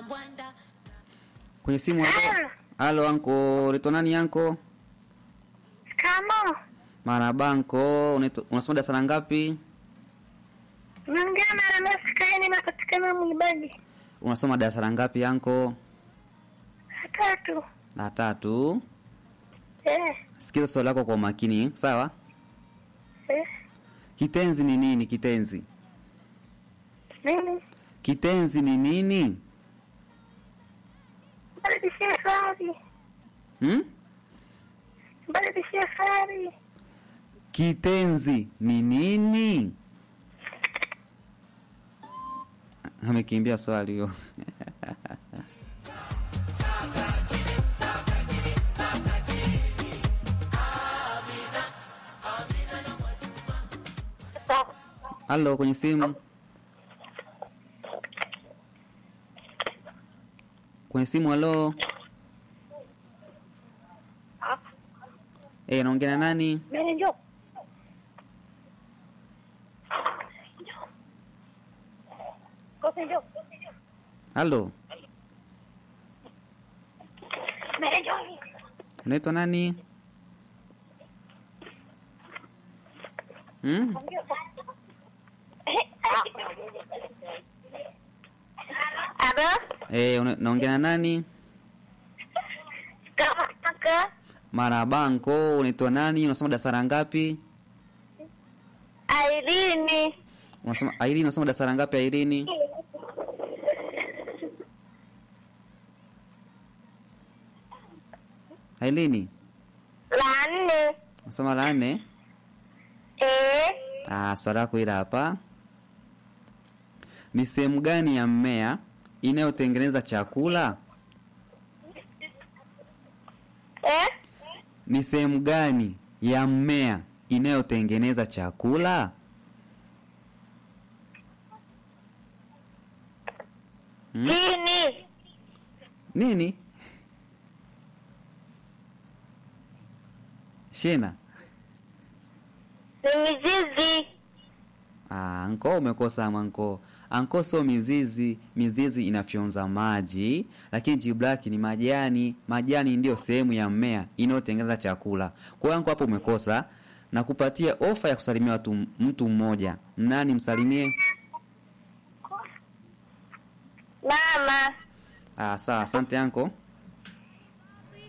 kwenye simu. Halo, halo anko, unaitwa nani anko? Kamo, Marhaba anko, unaitwa- unasoma darasa la ngapi? naongea na Ramesi Kaini, napatikana Mwibagi Unasoma darasa la ngapi anko? tatu. La tatu. Eh, Sikiza swali lako kwa umakini, sawa? eh, Kitenzi ni nini? Kitenzi, nini? kitenzi ni nini? Badilishie swali, Hmm? badilishie swali. Kitenzi ni nini? Amekimbia swali hiyo. Halo, kwenye simu. Kwenye simu, halo. Eh, naongea na nani? Mene njoo. Kote njoo. Halo, Mene njoo. unaitwa nani? Hmm? Aba, Eh, una- naongea na nani? kama kaka, Marabanko, unaitwa nani? Unasoma darasa la ngapi? Airini, Unasoma Airini, unasoma darasa la ngapi Airini? Airini, la nne. unasoma la nne? Eh, Ah, swali lako hili hapa. Ni sehemu gani ya mmea inayotengeneza chakula? eh, Ni sehemu gani ya mmea inayotengeneza chakula? Hmm? chini. Nini? Shina. Ni mizizi. Ah, anko umekosa anko. Anko sio mizizi, mizizi inafyonza maji, lakini jibu lake ni majani. Majani ndiyo sehemu ya mmea inayotengeneza chakula. Kwa hiyo anko hapo umekosa. Na kupatia ofa ya kusalimia watu mtu mmoja. Nani msalimie? Mama. Ah, sawa, asante anko.